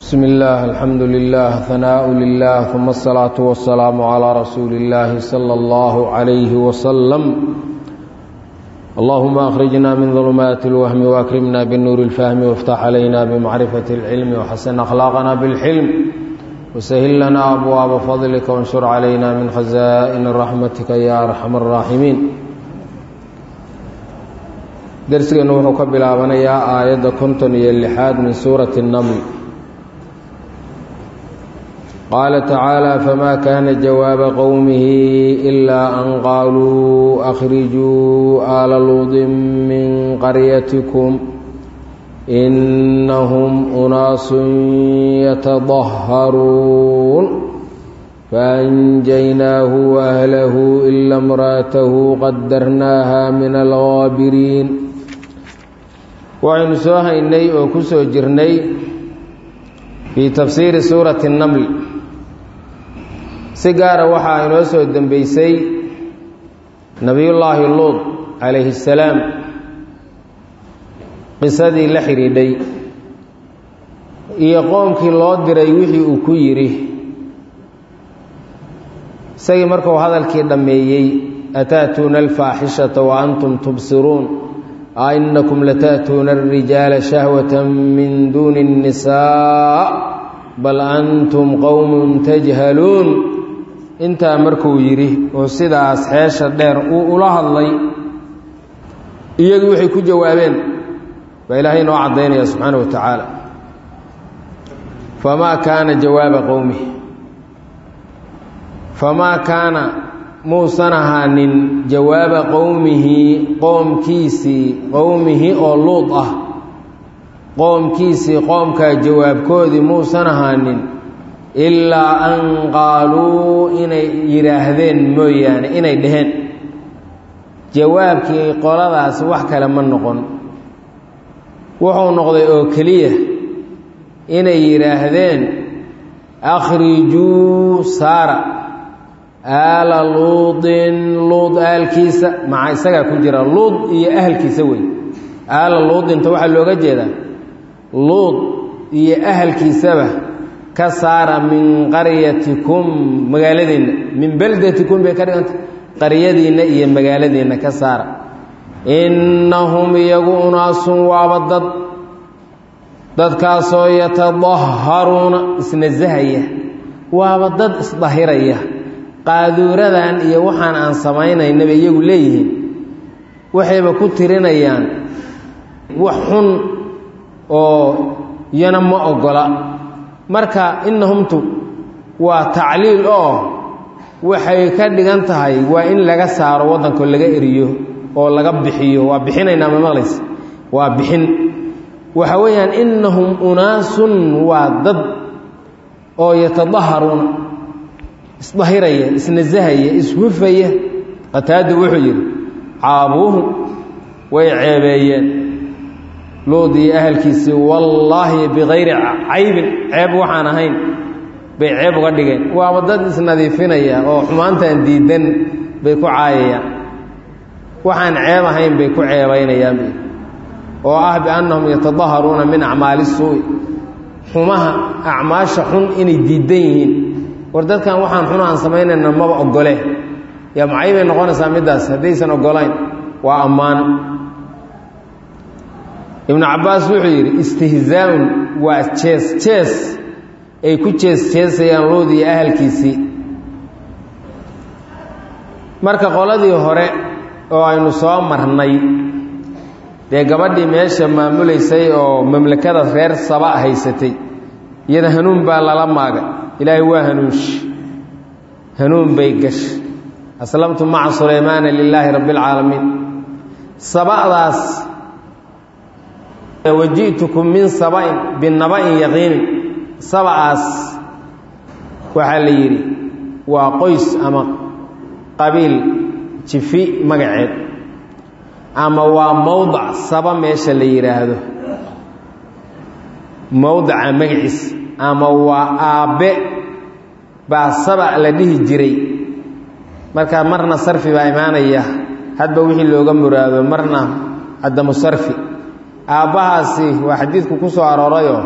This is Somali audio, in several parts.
بسم الله الحمد لله ثناء لله ثم الصلاة والسلام على رسول الله صلى الله عليه وسلم اللهم أخرجنا من ظلمات الوهم وأكرمنا بالنور الفهم وافتح علينا بمعرفة العلم وحسن أخلاقنا بالحلم وسهل لنا أبواب فضلك وانشر علينا من خزائن رحمتك يا أرحم الراحمين درسنا وحو كبلابنيا آية كنتن يلحاد من سورة النمل قال تعالى فما كان جواب قومه إلا أن قالوا أخرجوا آل لوط من قريتكم إنهم أناس يتطهرون فأنجيناه وأهله إلا امراته قدرناها من الغابرين وعن سوهيني وكسو جرني في تفسير سورة النمل si gaara waxaa inoo soo dembeysay nebiyullaahi luud calayhi salaam qisadii la xidhiidhay iyo qoomkii loo diray wixii uu ku yidhi isagii markuu hadalkii dhammeeyey ataatuuna alfaaxishata wa antum tubsiruun a inakum lata'tuuna alrijaala shahwata min duuni الnisaa bal antum qowmun tajhaluun intaa markuu yidhi oo sidaas xeesha dheer uu ula hadlay iyagii waxay ku jawaabeen baa ilaahay noo caddaynaya subxaana wa tacaala famaa kaana jawaaba qowmihi famaa kaana muusan ahaanin jawaaba qowmihi qoomkiisii qowmihi oo luud ah qoomkiisii qoomkaa jawaabkoodii muusan ahaanin ilaa an qaaluu inay yidhaahdeen mooyaane inay dhaheen jawaabkii qoladaasi wax kale ma noqon wuxuu noqday oo keliya inay yidhaahdeen akhrijuu saara aala luudin luud aalkiisa maca isagaa ku jira luud iyo ahalkiisa wey aala luudinta waxaa looga jeedaa luud iyo ahalkiisaba ka saara min qaryatikum magaaladiinna min beldatikum bay ka dhiganta qaryadiinna iyo magaaladiinna ka saara innahum iyagu unaasun waaba dad dadkaasoo yatadaharuuna isnasahaya waaba dad isdahiraya qaaduuradan iyo waxaan aan samaynaynaba iyagu leeyihiin waxayba ku tirinayaan wax xun oo iyana ma ogola marka innahumtu waa tacliil oo waxay ka dhigan tahay waa in laga saaro waddanko laga eriyo oo laga bixiyo waa bixinaynaa ma maqlaysa waa bixin waxa weeyaan innahum unaasun waa dad oo yatadaharuuna isdahiraya isnasahaya ishufaya qataadu wuxuu yidhi caabuuhu way ceebeeyeen luud iyo ahalkiisii wallaahi bikayri caybin ceeb waxaan ahayn bay ceeb uga dhigeen waaba dad isnadiifinaya oo xumaantan diidan bay ku caayayaan waxaan ceeb ahayn bay ku ceebaynayaan oo ah biannahum yatadaharuuna min acmaali suu'i xumaha acmaasha xun inay diidan yihiin war dadkan waxaan xun aan samaynayna maba ogole yaa macay bay noqonaysaa middaas haddaysan ogolayn waa ammaan ibnu cabbaas wuxuu yidhi istihzaaun waa jees jees ay ku jees jeesayaan luud iyo ahalkiisii marka qoladii hore oo aynu soo marnay dee gabadhii meesha maamulaysay oo mamlakada reer saba haysatay iyada hanuun baa lala maagay ilaahay waa hanuunshi hanuun bay gashay aslamtu maca sulaymaana lilaahi rabbi اlcaalamiin saba'daas waji'tukum min saba'in binaba'in yaqiinin saba'aas waxaa la yidhi waa qoys ama qabiil jifi magaceed ama waa mowdac saba meesha la yidhaahdo mowdaca magaciis ama waa aabbe baa saba la dhihi jiray marka marna sarfi baa imaanaya hadba wixii looga muraado marna cadamu sarfi aabbahaasi waa xadiidku ku soo aroorayoo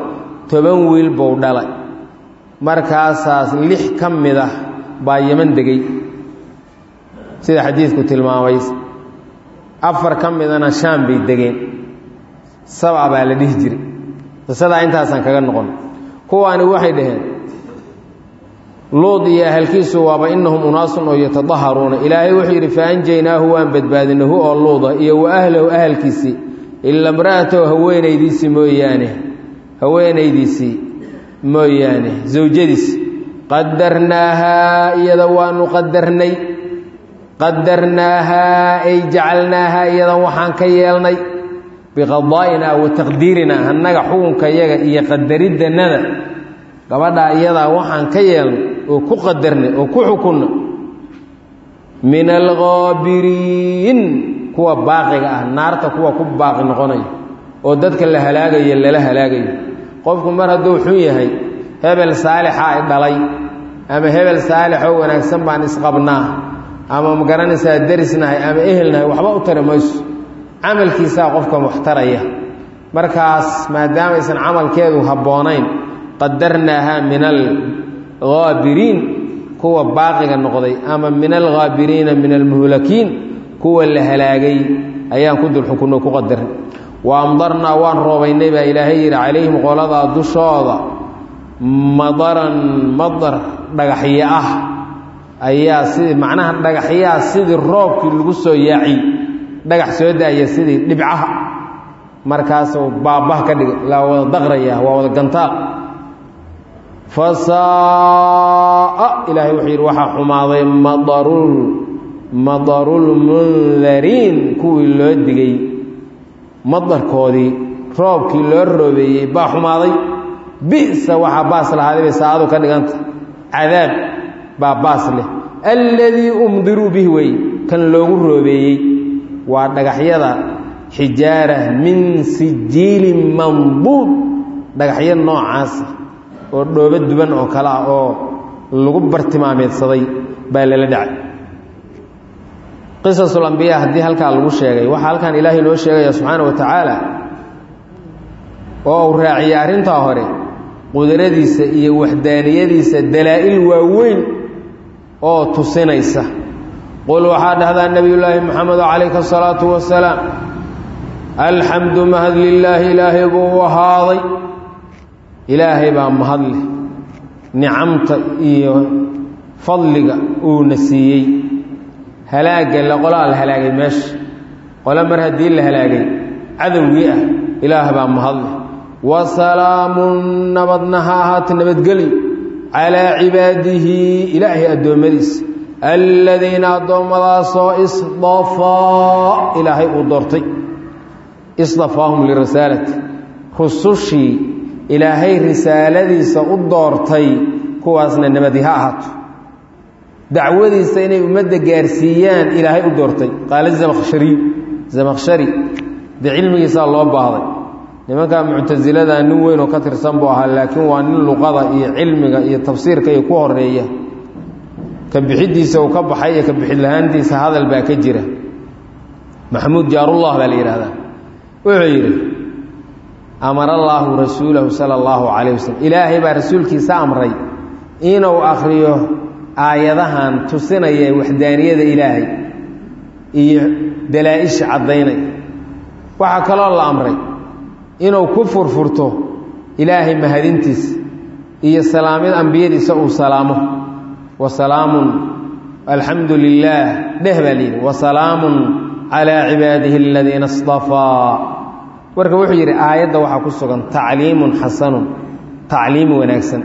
toban wiil buu dhalay markaasaas lix ka mid ah baa yeman degay sida xadiidku tilmaamay afar ka midana shaam bay degeen sabca baa la dhihi jiray qisadaa intaasaan kaga noqon kuwaani waxay dhaheen luud iyo ahalkiisu waaba inahum unaasun oo yatadaharuuna ilaahay wuxuu yidhi fa anjaynaahu waan badbaadinay hu oo luuda iyo wa ahlahu ahalkiisii ila mra'atahu haweenaydiisii mooyaane haweenaydiisii mooyaane zawjadiis qadarnaahaa iyada waanu qadarnay qadarnaahaa ay jacalnaahaa iyada waxaan ka yeelnay biqadaa'inaa wa taqdiirinaa annaga xukunka yaga iyo qadariddannada gabadhaa iyadaa waxaan ka yeelnay oo ku qadarnay oo ku xukunna min alghaabiriin kuwa baaqiga ah naarta kuwa ku baaqi noqonaya oo dadka la halaagayo lala halaagayo qofku mar hadduu xun yahay hebel saalixa ay dhalay ama hebel saalixoo wanaagsan baan isqabnaa ama ma garanaysaa derisnahay ama ehelnahay waxba u tari mayso camalkiisaa qofka waxtaraya markaas maadaama aysan camalkeedu habboonayn qadarnaahaa min alghaabiriin kuwa baaqiga noqday ama min alghaabiriina min almuhlakiin kuwa la halaagay ayaan ku dul xukunno ku qadarnay wa amdarnaa waan roobaynay baa ilaahay yidhi calayhim qoladaa dushooda madaran madar dhagaxyo ah ayaa sidii macnaha dhagaxyaa sidii roobkii lagu soo yaaciy dhagax soo daaya sidii dhibcaha markaasuu baabah ka dhigay laa wada daqraya waa wada gantaaq fasaaa ilaahay wuxuu yidhi waxaa xumaaday madarul madarulmundariin kuwii loo digay madarkoodii roobkii loo roobeeyey baa xumaaday bisa waxaa baas lahaaday bay saacadu ka dhiganta cadaab baa baas leh alladii umdiruu bih wey kan loogu roobeeyey waa dhagaxyada xijaara min sijiilin mambuud dhagaxyo noocaasa oo dhoobo duban oo kale ah oo lagu bartilmaameedsaday baa lala dhacay qisasul ambiyaa haddii halkaa lagu sheegay waxaa halkan ilaahay noo sheegaya subxaana wa tacaala oo uu raaciyey arrintaa hore qudradiisa iyo waxdaaniyadiisa dalaa'il waaweyn oo tusinaysa qul waxaa dhahdaa nebiyullaahi moxamedo calayka asalaatu wasalaam alxamdu mahad lilaahi ilaahay buu u ahaaday ilaahay baa mahadleh nicamta iyo fadliga uuna siiyey halaagga le qolaa la halaagay meesha qole mar haddii la halaagay cadowgii ah ilaah baa mahadleh wa salaamun nabadna ha ahaata nabadgelyo calaa cibaadihi ilaahay addoommadiisa aladiina addoommadaasoo isdafaa ilaahay uu doortay isdafaahum lirasaalati rusushii ilaahay risaaladiisa u doortay kuwaasna nabadi ha ahaato dacwadiisa inay ummadda gaarsiiyaan ilaahay u doortay qaala zamkhshariy zamkhshari dee cilmigiisaa loo baahday nimankaa muctasilada nin weyn oo ka tirsan buu ahaa laakiin waa nin luqada iyo cilmiga iyo tafsiirka iyo ku horeeya ka bixidiisa uu ka baxay iyo ka bixid lahaantiisa hadal baa ka jira maxamuud jaarullah baa la yidhahdaa wuxuu yidhi amara allaahu rasuulahu sala allahu calayh wasalam ilaahay baa rasuulkiisa amray inuu akhriyo aayadahan tusinaya waxdaaniyada ilaahay iyo dalaa-isha caddaynay waxaa kaloo la amray inuu ku furfurto ilaahay mahadintiisa iyo salaamid ambiyadiisa uu salaamo wa salaamun alxamdu lilaah dheh baa layidhi wa salaamun calaa cibaadihi aladiina istafaa marka wuxuu yidhi aayadda waxaa ku sugan tacliimun xasanun tacliim wanaagsan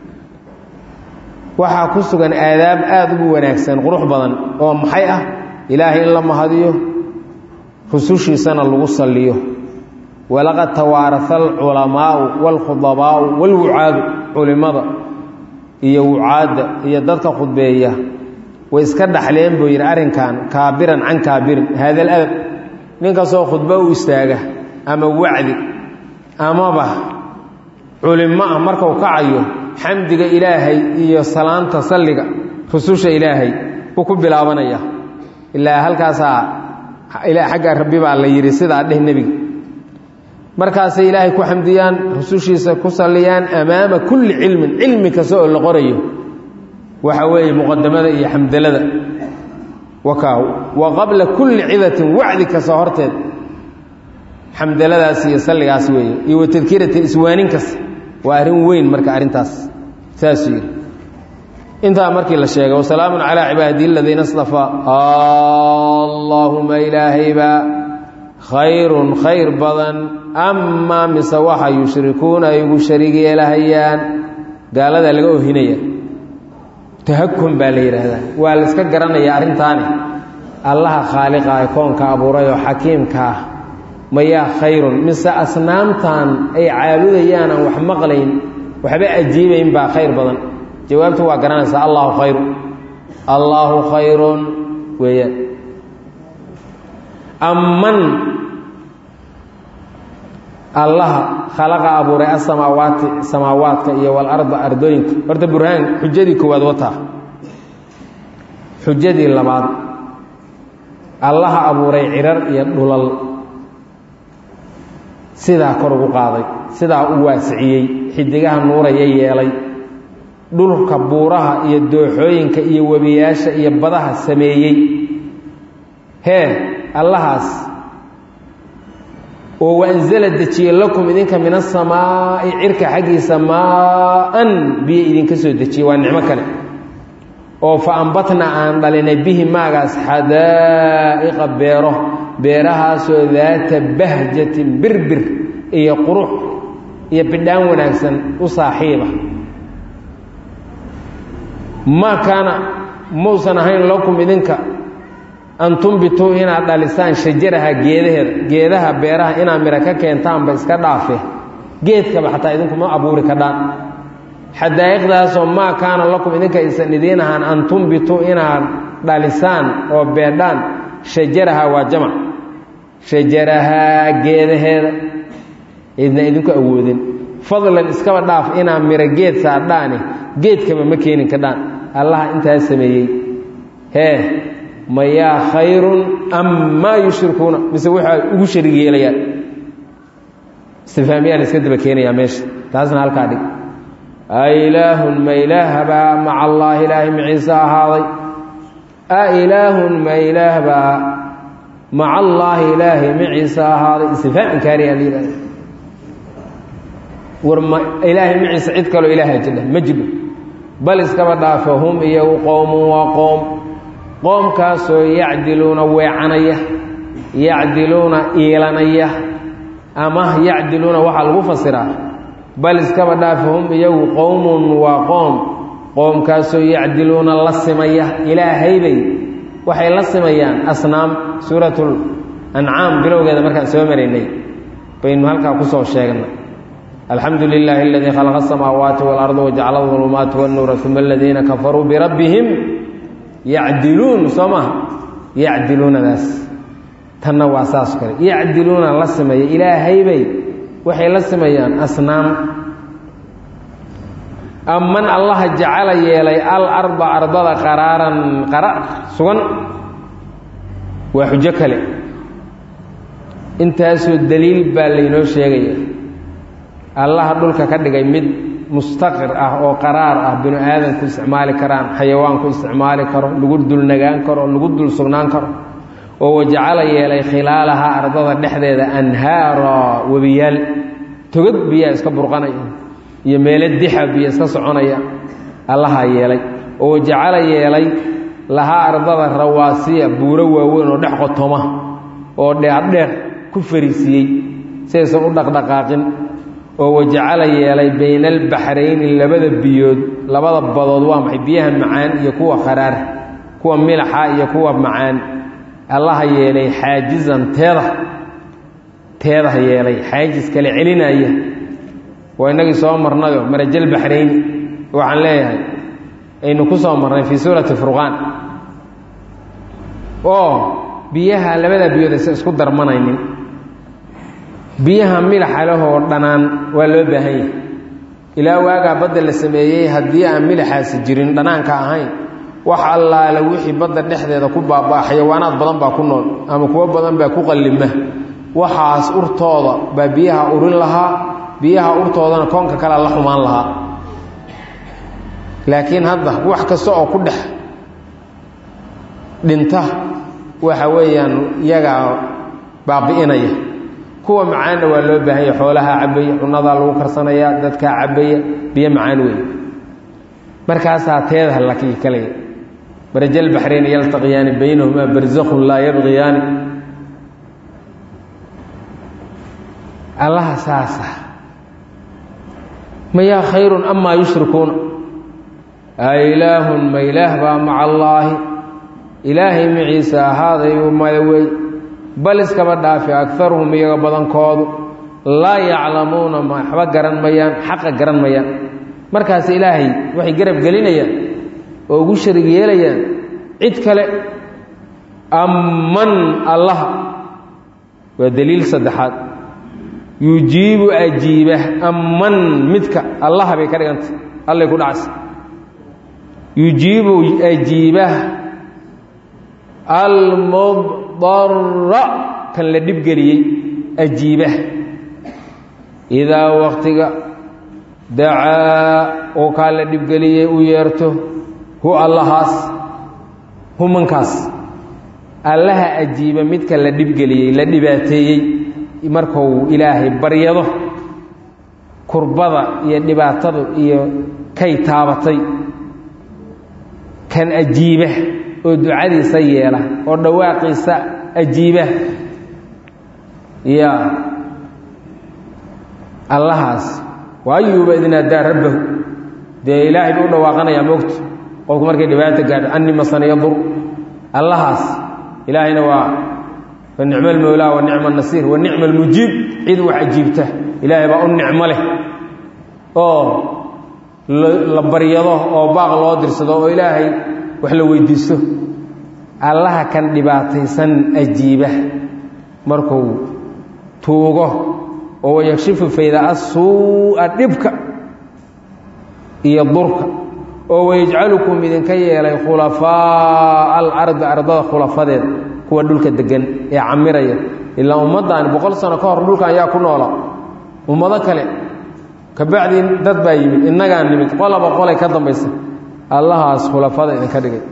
waxaa ku sugan aadaab aada ugu wanaagsan qurux badan oo maxay ah ilaahay in la mahadiyo rusushiisana lagu salliyo walaqad tawaarasa alculamaau waalkhudabaau waalwucaadu culimmada iyo wucaadda iyo dadka khudbeeya way iska dhaxleen buu yidhi arrinkan kaabiran can kaabirin haada aladab ninkastoo khudbo u istaaga ama wacdi amaba culimo ah markau kacayo xamdiga ilaahay iyo salaanta salliga rususha ilaahay buu ku bilaabanaya ilaa halkaasaa ilaa xagga rabbi baa la yidhi sidaa dheh nebiga markaasay ilaahay ku xamdiyaan rusushiisa ku salliyaan amaama kulli cilmin cilmi kasta oo la qorayo waxa weeye muqadamada iyo xamdalada wakaaw wa qabla kulli cidatin wacdi kasta horteed xamdaladaas iyo salligaas weeye iyo wa tadkiratin iswaanin kasta waa arrin weyn marka arrintaas saasuu yidhi intaa markii la sheegay wasalaamun calaa cibaadi aladiina stafaa allaahuma ilaahaybaa khayrun khayr badan amaa mise waxa yushrikuuna ay ugu shariig yeelahayaan gaaladaa laga ohinaya tahakun baa la yidhaahdaa waa la iska garanayaa arrintaani allaha khaaliqa ee koonka abuuray oo xakiimka ah mayaa khayrun mise asnaamtan ay caabudayaan aan wax maqlayn waxba ajiibayn baa khayr badan jawaabtu waa garanaysaa allahu khayru allaahu khayrun weeyaan amman allaha khalaqa abuuray asamaawaati samaawaadka iyo walarda ardooyinka horta burhaan xujadii koowaad wataa xujadii labaad allaha abuuray cirar iyo dhulal sidaa kor ugu qaaday sidaa u waasiciyey xidigaha nuuraya yeelay dhulka buuraha iyo dooxooyinka iyo webiyaasha iyo badaha sameeyey hee allahaas oo waanzala dejiye lakum idinka min asamaa'i cirka xaggiisa maa-an biyo idinka soo dejiyey waa nicmo kale oo fa ambatna aan dhalinay bihi maagaas xadaa'iqa beero beerahaasoo daata bahjatin birbir iyo qurux iyo bidhaan wanaagsan u saaxiiba maa kaana mausan ahayn lakum idinka an tumbituu inaad dhalisaan shajaraha geedaheeda geedaha beeraha inaad miro ka keentaanba iska dhaafe geedkaba xataa idinkuma abuuri kadhaan xadaa'iqdaasoo maa kaana lakum idinka aysan idiin ahaan an tumbituu inaad dhalisaan oo beedhaan shajaraha waa jamac shajarahaa geedaheeda idna idinku awoodin fadlan iskaba dhaaf inaad miro geed saadhaani geedkaba ma keenin kadhaan allaha intaas sameeyey hee mayaa khayrun am maa yushrikuuna mise waxay ugu sharig yeelayaan istifaamiyaa la iska daba keenayaa meesha taasna halkaa dhig a ilaahun ma ilaahbaa maca allaahi ilaahay maciise ahaaday a ilaahun ma ilaahbaa maca allaahi ilaahay maciise ahaaday istifaam inkaariyaa la yidhahda war ma ilaahay maciise cid kaloo ilaaha jidha ma jidho bal iskaba dhaafo hum iyagu qowmun waa qoom qoomkaasoo yacdiluuna weecanaya yacdiluuna iilanaya ama yacdiluuna waxaa lagu fasiraa bal iskaba dhaafa hum iyagu qowmun waa qoom qoomkaasoo yacdiluuna la simaya ilaahaybay waxay la simayaan asnaam suuratul ancaam bilowgeeda markaan soo maraynay baynu halkaa kusoo sheegnay alxamdu lilaahi aladii khalaqa asamaawaati waalarda wajacala dulumaati wannuura uma aladiina kafaruu birabbihim yacdiluun soo maha yacdiluunadaas tanna waa saas kale yacdiluuna la sameeya ilaahaybay waxay la sameeyaan asnaam amman allaha jacala yeelay al arda ardada qaraaran qaraar sugan waa xujo kale intaasoo daliil baa laynoo sheegaya allaha dhulka ka dhigay mid mustaqir ah oo qaraar ah binu aadamku isticmaali karaan xayawaanku isticmaali karo lagu dul nagaan karo lagu dul sugnaan karo oo wajacala yeelay khilaalaha ardada dhexdeeda anhaara webiyaal togad biyaa iska burqanaya iyo meelo dixa biyo iska soconaya allahaa yeelay oo wajacala yeelay lahaa ardada rawaasiya buuro waaweyn oo dhex qotoma oo dheerdheer ku fariisiiyey sidaysan u dhaqdhaqaaqin oo wajacala yeelay bayna albaxrayni labada biyood labada badood waa maxay biyaha macaan iyo kuwa kharaar kuwa milaxa iyo kuwa macaan allaha yeelay xaajizan teeda teedaha yeelay xaajis kale celinaya waa inagii soo marnayo marajal baxrayni waxaan leeyahay aynu ku soo marnay fii suurati furqaan oo biyaha labada biyood aysan isku darmanaynin biyaha milaxa lehoo dhanaan waa loo baahan yahay ilaa waagaa badda la sameeyey haddii aan milaxaasi jirin dhanaanka ahayn wax allaale wixii badda dhexdeeda ku baabaa xayawaanaad badan baa ku nool ama kuwo badan baa ku qallima waxaas urtooda baa biyaha urin lahaa biyaha urtoodana koonka kalea la xumaan lahaa laakiin hadda wax kasta oo ku dhex dhinta waxa weeyaan iyagaa baabi'inaya kuwa macaanna waa loo baahanya xoolahaa cabaya cunadaa lagu karsanayaa dadkaa cabaya biyo macaan wey markaasaa teedaha laki kalaya barajal baxrayn yaltaqiyaani baynahumaa barzakhun laa yabqiyaani allaha saasa mayaa khayrun amaa yushrikuuna ailaahun ma ilaah baa maca allaahi ilaahay maciisa ahaadayu maya wey bal iskaba dhaafi agaruhum iyaga badankoodu laa yaclamuuna waxba garan mayaan xaqa garan mayaan markaas ilaahay waxay garab gelinayaan oo ugu sharig yeelayaan cid kale amman allaha waa daliil saddexaad yujiibu ajiiba amman midka allaha bay ka dhigantay allay ku dhacsa yujiibu ajiiba almudara kan la dhibgeliyey ajiiba idaa waktiga dacaa oo kaa la dhibgeliyey u yeerto hu allahaas humankaas allaha ajiiba midka la dhibgeliyey la dhibaateeyey markuu ilaahay baryado kurbada iyo dhibaatadu iyo kay taabatay kan ajiiba oo ducadiisa yeela oo dhawaaqiisa ajiiba ya allahaas wa ayuuba idnaadaa rabbahu dee ilaahay buu u dhawaaqanayaa moogta qofku markay dhibaata gaadho anni masaniyadur allahaas ilaahayna waa fa nicmo almowlaa wa nicma anasiir wa nicma almujiib cid wax ajiibta ilaahay baa u nicmo leh oo la baryado oo baaq loo dirsado oo ilaahay wax la weydiisto allaha kan dhibaataysan ajiiba markuu tuugo oo wayakshifu faydaa suu'a dhibka iyo durka oo wayajcalukum idinka yeelay khulafaa'a alardi ardada khulafadeeda kuwa dhulka degan ee camiraya ilaa ummaddaani boqol sano ka hor dhulkan ayaa ku noola ummado kale kabacdii dad baa yimid innagaa nimid qolaba qolay ka dambaysa allahaas khulafada idinka dhigay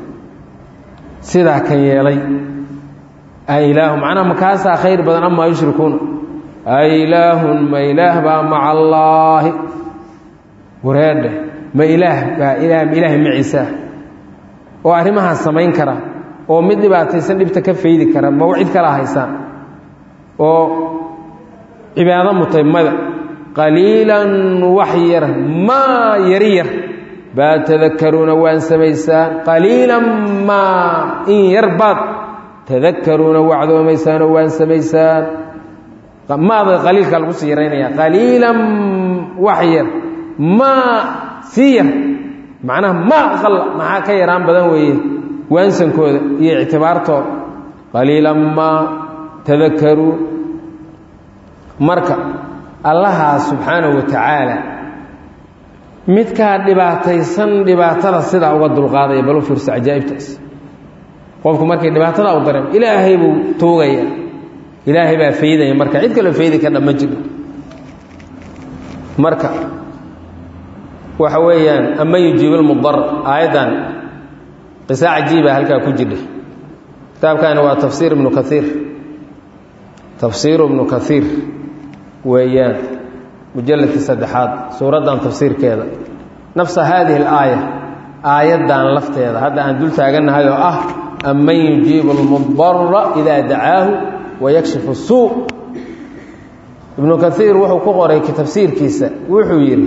sidaa kan yeelay ailaahu macnaha makaasaa khayr badan amaa yushrikuuna ailaahun ma ilaah baa maca allaahi wareedhe ma ilaah baa ilaah ma ilaahay maciisaa oo arrimahaas samayn kara oo mid dhibaataysan dhibta ka faydi kara ma cid kala haysaan oo cibaado mutay mada qaliilan wax yar maa yari yar baa tadakaruuna waan samaysaan qaliilan maa in yar baad tadakaruuna wacdoomaysaanoo waan samaysaan maada qaliilka lagu sii yaraynaya qaliilan wax yar maa sii yar macnaha maa aqala maxaa ka yaraan badan weeye waansankooda iyo ictibaartooda qaliilan maa tadakaruun marka allahaas subxaanahu wa tacaala midkaa dhibaataysan dhibaatada sidaa uga dulqaadaya balu fiirso cajaa'ibtaas qofku markay dhibaatada u dareemo ilaahay buu tuugaya ilaahay baa faydaya marka cid kaloo faydi ka dhamma jiro marka waxa weeyaan ama yujiib lmudar aayaddan qisa cajiiba halkaa ku jidha kitaabkani waa tafsiir ibnu kaiir tafsiiru ibnu kaiir weeyaan mujalladkii saddexaad suuraddan tafsiirkeeda nafsa haadihi alaaya aayaddan lafteeda hadda aan dul taagannahay oo ah aman yujiibu almudara idaa dacaahu wayakshifu suu ibnu kaiir wuxuu ku qoray tafsiirkiisa wuxuu yidhi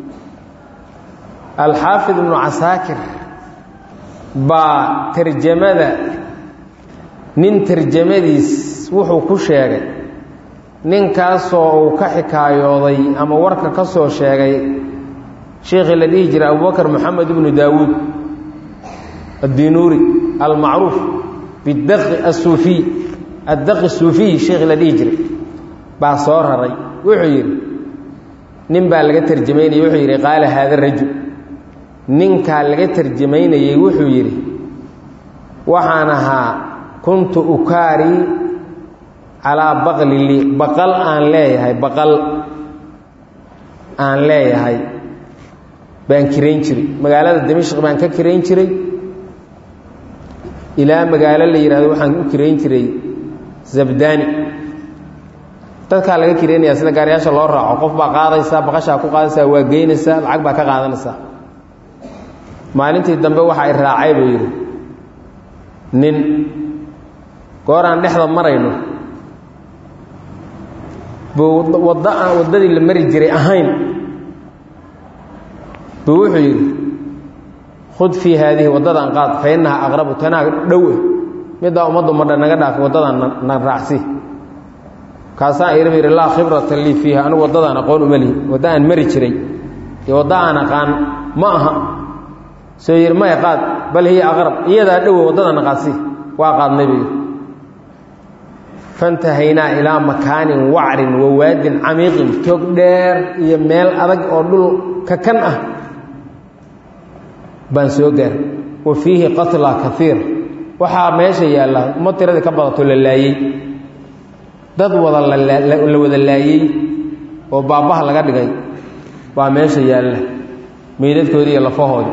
alxaafid ibnu casaakir baa tarjamada nin tarjamadiis wuxuu ku sheegay ninkaasoo uu ka xikaayooday ama warka ka soo sheegay sheekhii la dhihi jiray abubakr moxamed ibnu daawuud addinuuri almacruuf bidaqi asuufiy addaqi suufiy sheekhii la dhihi jiray baa soo raray wuxuu yidhi nin baa laga tarjamaynayay wuxuu yidhi qaala haada rajul ninkaa laga tarjamaynayey wuxuu yidhi waxaan ahaa kuntu ukaari calaa baqli lii baqal aan leeyahay baqal aan leeyahay baan kirayn jiray magaalada dimashq baan ka kirayn jiray ilaa magaalo la yidhahdo waxaan u kirayn jiray zabdani dadkaa laga kiraynaya sida gaariyaasha loo raaco qof baa qaadaysaa baqashaa ku qaadaysaa waa geynaysaa lacag baa ka qaadanaysaa maalintii dambe waxa ay raacay buu yidhi nin goor aan dhexda marayno buu wadda aan waddadii la mari jiray ahayn buu wuxuu yidhi khud fii haadihi waddadan qaad fa innahaa aqrabu tanaa dhowe middaa ummaddu madha naga dhaafi waddadan na raacsi kaasaan idhi yidhi laa khibrata lii fiiha anigu waddadaan aqoon uma lihi wadda aan mari jiray iyo wadda aan aqaan ma aha soo yidhi maya qaad bal hiya aqrab iyadaa dhowe waddadana qaadsi waa qaadnay buu yidhi fantahaynaa ilaa makaanin wacrin wawaadin camiiqin toog dheer iyo meel adag oo dhul ka kan ah baan soo gaaray wa fiihi qatla kaiir waxaa meesha yaalla uma tiradii ka badato la laayey dad wada la wada laayey oo baabbaha laga dhigay baa meesha yaalla meydadkoodii iyo lafahoodii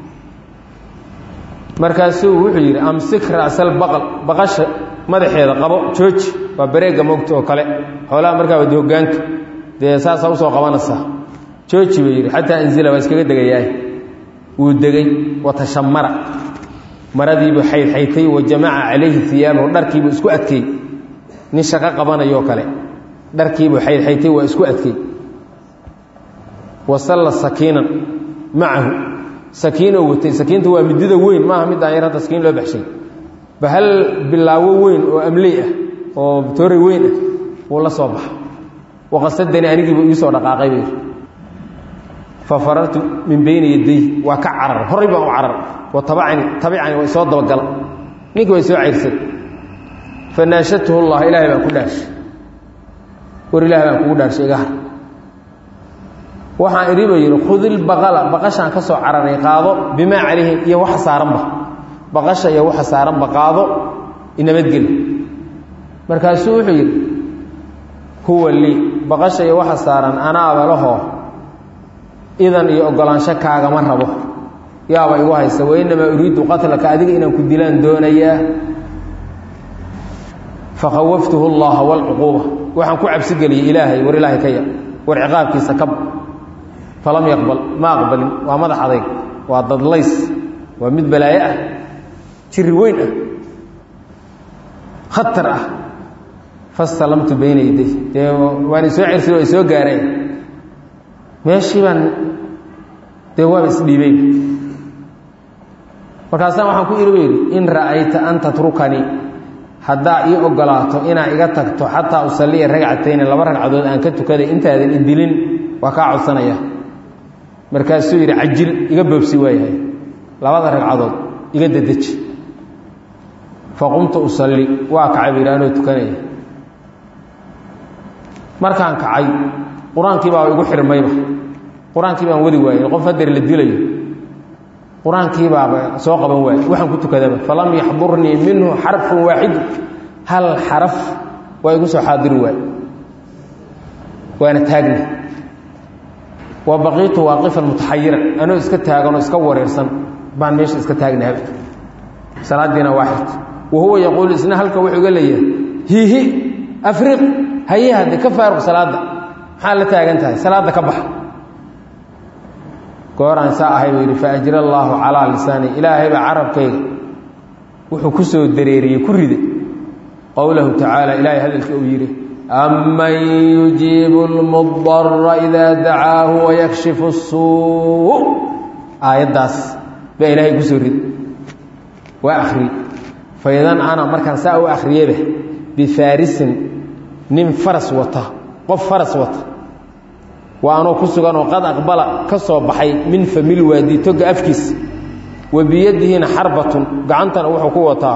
markaasuu wuxuu yidhi amsik ra'sal baqal baqasha madaxeeda qabo jooji waa bareegga mogta oo kale xoolaha markaa wadi hogaanka dee saasaa usoo qabanaysaa jooji buu yidhi xataa anzila waa iskaga degayaay wuu degay watashamara maradiibuu xaydxaytay wa jamaca calayhi iyaabahu dharkiibuu isku adkeey nin shaqo qabanayoo kale dharkiibuu xaydxaytay waa isku adkeey wasalla sakiinan macahu sakiinoo watay sakiinta waa midida weyn maaha midaan yar hadda sakiin loo baxshay bahal bilaawo weyn oo amley ah oo toore weyn ah wuu la soo baxa waqasadani anigiibuu iisoo dhaqaaqay buu yidhi fa farartu min bayni yaday waa ka carar horay baan u carar wa tabacani tabicani waa isoo dabagala ninkii waa isoo cayrsay fa naashatuhu llah ilaahay baan ku dhaarshay war ilahay baan kugu dhaarshay iga har waxaan idhi buu yidhi khudilbaqala baqashaan ka soo cararay qaado bimaa calayhi iyo waxa saaranba baqasha iyo waxa saaranba qaado inabadgeli markaasuu wuxuu yidhi huwa lii baqasha iyo waxa saaran anaaba lahoo idan iyo ogolaansho kaagama rabo yaaba igu haysa wainamaa uriidu qatlaka adiga inaan ku dilaan doonayaa fakhawaftuhu allaha walcuquuba waxaan ku cabsigeliyey ilaahay war ilaahay ka ya war ciqaabkiisa kab falam yaqbal ma aqbalin waa madax adayg waa dadlays waa mid balaayo ah jiri weyn ah khatar ah fastalamtu bayna yaday dee waan isoo cersi waa isoo gaareen meeshii baan dee waaba isdhiibay markaasaan waxaan ku iri ba yidhi in ra'ayta an tatrukanii haddaa ii ogolaato inaa iga tagto xataa usalliya ragcatayni laba ragcadood aan ka tukaday intaadan idilin waa kaa codsanaya markaasuu yidhi cajil iga boobsi waayahay labada ragcadood iga dedeji faqumtu usalli waa kacay bu yidhi anoo tukanaya markaan kacay qur-aankii baa igu xirmayba qur-aankii baan wadi waayey qof hadeer la dilayo qur-aankii baaba soo qaban waaye waxaan ku tukadaba falam yaxdurnii minhu xarfun waaxidu hal xaraf waa igu soo xaadiri waaye waana taagna wa baqiitu waaqifan mutaxayiran anoo iska taaganoo iska wareersan baan meesha iska taagnaaba salaadiina waa xirta wa huwa yaquulu isna halka wuxuu ga leeyahay hihi afriq haye hadde ka faaruq salaadda maxaa la taagan tahay salaadda ka baxa gooraan saa ahay buu yidhi faajra allaahu calaa lisaani ilaahay baa carabkayga wuxuu ku soo dareeriyey ku riday qowlahu tacaala ilaahay hadalkii uu yidhi aman yujiibu lmudara idaa dacaahu wayakshifu suu aayaddaas baa ilaahay ku soo riday waa akhriyey faidan ana markaan saa u akhriyeyba bifaarisin nin faras wata qof faras wata waa anoo ku sugan oo qad aqbala ka soo baxay min famil waadi toga afkiisa wa biyadihina xarbatun gacantana wuxuu ku wataa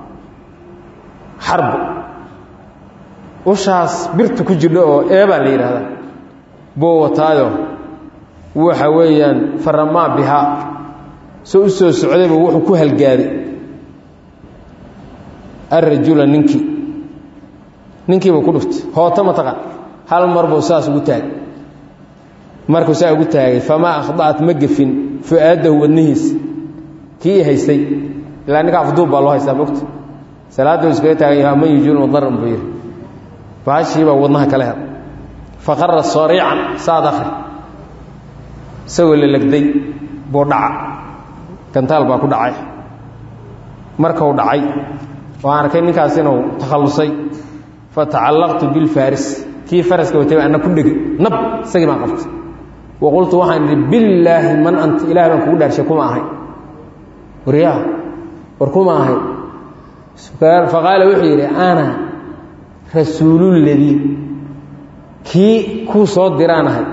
xarbo ushaas birta ku jirho oo eebaa la yidhaahdaa buu wataayo waxa weeyaan faramaa bihaa soo u soo socdayba wuxuu ku halgaaday alrajula ninkii ninkiibuu ku dhuftay hooto mataqaan hal mar buu saas ugu taagay markuu saa ugu taagay famaa akhda'at ma gefin fu-aadahu wadnihiisa kii haystay ilaa ninka afduub baa loo haystaa mogta salaaduu iskaga taagan yahay man yujiiru daran buu yidhi baashiibaa wadnaha kala hel faqara sariican saad akhri isagoo la legday buu dhaca gantaal baa ku dhacay markau dhacay oo aan arkay ninkaas inuu takhallusay fatacallaqtu bilfaaris kii faraska watay anna ku dhegay nab isagii baan qabtay wa qultu waxaan idhi billaahi man anta ilahay baan kugu dhaarshay kuma ahay waryaa war kuma ahay faqaala wuxuu yidhi ana rasuululadii kii kuu soo diraan ahay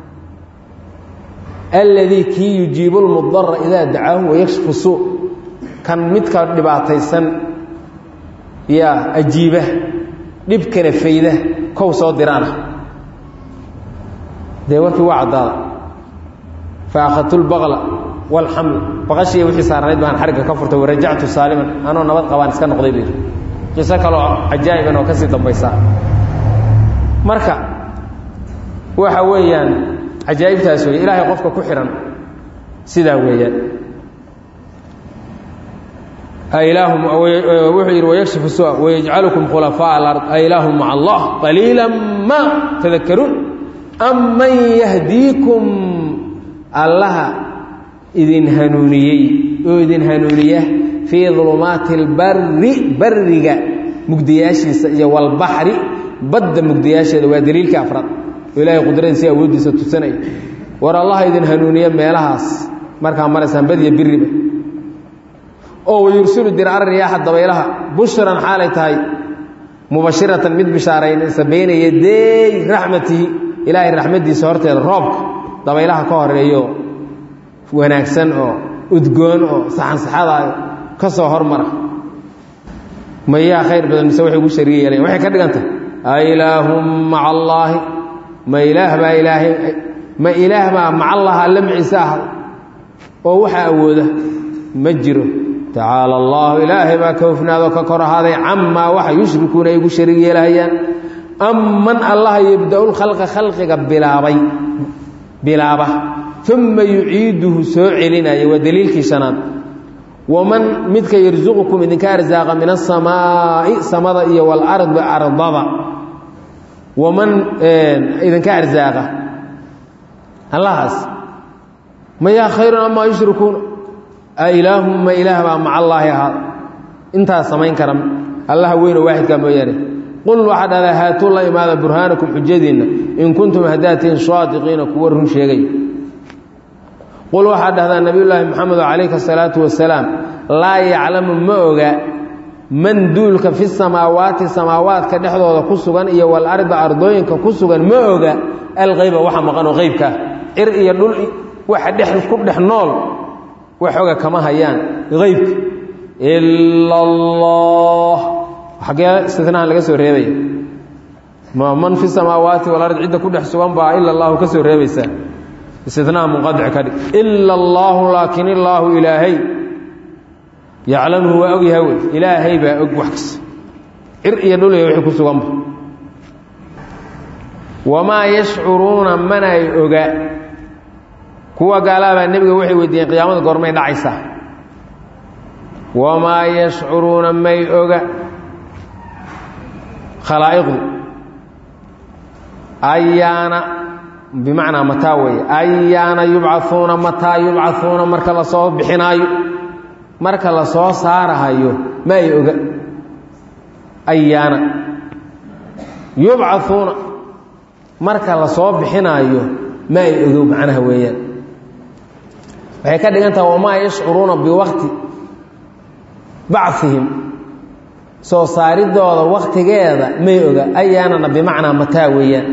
alladii kii yujiibu lmudara idaa dacaahu wayakshifu suu kan midka dhibaataysan yaa ajiiba dhibkana fayda kow soo diraan ah dee warkii waa caddaada fa akhadtu lbaqla walxaml baqashiiya wixii saarnayd baan xarigga ka furtay warajactu saaliman anoo nabad qabaan iska noqday buu yidhi qiso kaloo cajaa'iban oo ka sii dambaysaa marka waxa weeyaan cajaa'ibtaas weeye ilaahay qofka ku xihan sidaa weeyaan wuxuu yidhi wayakshifu sua wayajcalukum khulafaaء alard ailaahu maca allah qaliila ma tadakaruun am man yahdiikum allaha idin hanuuniyey oo idin hanuuniya fii dulumaati اlbari bariga mugdiyaashiisa iyo walbaxri badda mugdiyaasheeda waa daliilkii afraad oo ilaahay qudradiisa awooddiisa tusanaya war allaha idin hanuuniya meelahaas markaa maraysaan badiya biriba oo wayursilu dircara riyaaxa dabaylaha bushran xaalay tahay mubashiratan mid bishaaraynaysa bayna yadeey raxmatihi ilaahay raxmaddiisa horteeda roobka dabaylaha ka horeeyo wanaagsan oo udgoon oo saxansaxadaayo ka soo hormara mayaa khayr badan mise waxay ugu shariga yeelayan waxay ka dhigantah ailaahum maca allaahi ma ilaah baa ilaahay ma ilaah baa maca allaha alla maciise ahad oo waxaa awooda ma jiro tacaala allahu ilaahay baa ka hofnaadoo ka kor ahaaday camaa waxa yushrikuuna ay ugu shariig yeelahayaan amman allaha yebda-u lkhalqa khalqiga bilaabay bilaaba uma yuciiduhu soo celinaya waa daliilkii shanaad waman midka yarsuqukum idinka arsaaqa min asamaa'i samada iyo walardi ardada waman idinka arsaaqa allahaas mayaa khayrun amaa yushrikuuna ailaahum ma ilaah baa maca allaahi ahaada intaas samayn kara allaha weynoo waaxidkaa mooyaane qul waxaa dhahdaa haatuu la imaada burhaanakum xujadiinna in kuntum hadaatiin saadiqiina kuwa run sheegay qul waxaa dhahdaa nabiyullaahi moxamedo calayka asalaatu wasalaam laa yaclamu ma oga man duulka fi samaawaati samaawaadka dhexdooda ku sugan iyo walarda ardooyinka ku sugan ma oga alqeyba waxa maqanoo qeybkaa cir iyo dhul waxa dhex ku dhex nool waxooga kama hayaan qeybka ila allah xaggee istinahan laga soo reebaya ma man fi samaawaati walard cidda ku dhex sugan baa ila allahu ka soo reebaysaa istinaha munqadic ka dhig ila allaahu laakin illaahu ilaahay yaclamuhu waa ogyahay wey ilaahay baa og wax kasta cir iyo dhul iyo wixii ku suganba wamaa yashcuruuna manay oga kuwa gaalaabaa nebiga waxay weydiiyeen qiyaamada goormay dhacaysaa wamaa yashcuruuna may oga khalaa'iqdu ayaana bimacnaa mataa weeye ayaana yubcauuna mataa yubcauuna marka la soo bixinaayo marka la soo saarahayo ma ay oga ayaana yubcauuna marka la soo bixinaayo ma ay ogow macnaha weeyaan waxay ka dhigan taha wamaa yashcuruuna biwaqti bacihim soo saaridooda waktigeeda may oga ayaanana bimacnaa mataa weeyaan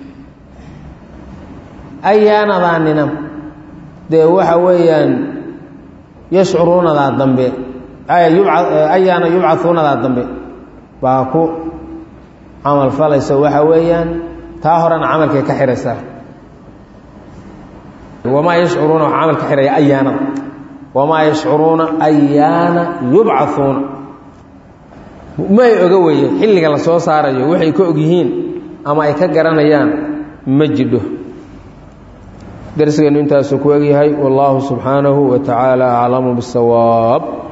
ayaanadaanina dee waxa weeyaan yashcuruunadaa dambe ayaana yubcauunadaa dambe baa ku camal falayso waxa weeyaan taa horena camalkay ka xihaysaa wamaa yashcuruuna waxa camal ka xihaya ayaanada wamaa yashcuruuna ayaana yubcauuna ma ay oga weeye xilliga la soo saarayo waxay ka og yihiin ama ay ka garanayaan ma jidho darsigeennu intaasuu ku egyahay wallaahu subxaanahu wa tacaala aclamu bisawaab